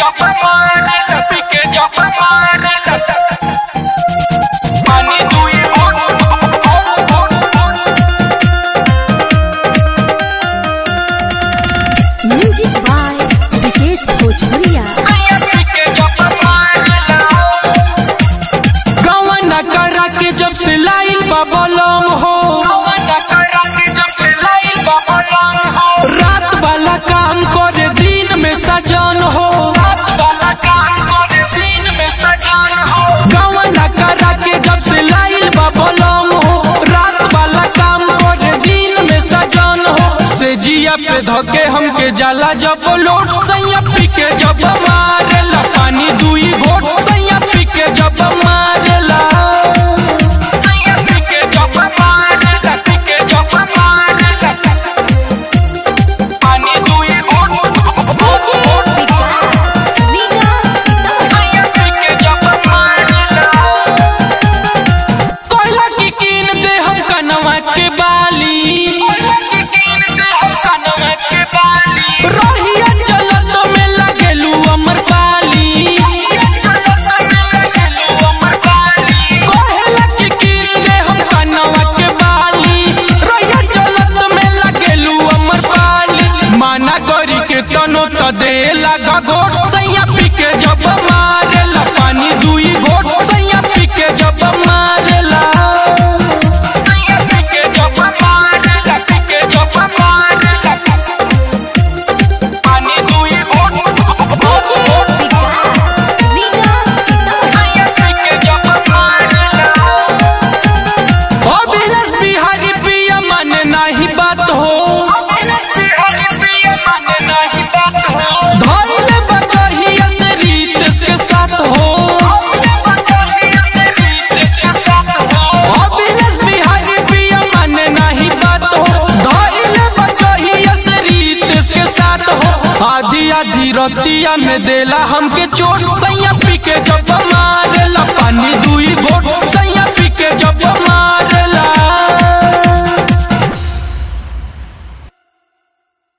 जब मारे पी के जब मारे पानी दुई म्यूजिक बाय विकेश भोजपुरिया गवना करा के जब से लाइल बाबलम हो रात वाला काम करे दिन में सजन हो गवना करा के जब से लाइल बाबलम हो रात वाला काम करे दिन में सजन हो से जिया पे धके हमके जाला जब लोट सैया पी के जब मारेला पानी दुई घोट सैया पी के जब मारेला डीजे विकास रीगा कोयला की कीन दे हम कनवा के बाली रोहिया चलत में लगेलू अमर पाली कोयला की कीन दे हम कनवा के बाली रोहिया चलत में लगेलू अमर पाली माना गरी के तनो त दे लगा घोट सैया पी के जब मारेला पानी दुई घोट सैया पी के जब मारेला डीजे विकास रीगा अभिलाष बिहारी पिया माने नाही बात हो धइले बकहिया से रीतेश के साथ हो अभिलाष बिहारी पिया माने नाही बात हो धइले बकहिया से रीतेश के साथ हो आधी आधी रतिया में देला हमके चोट सैया पी के जब मारेला पानी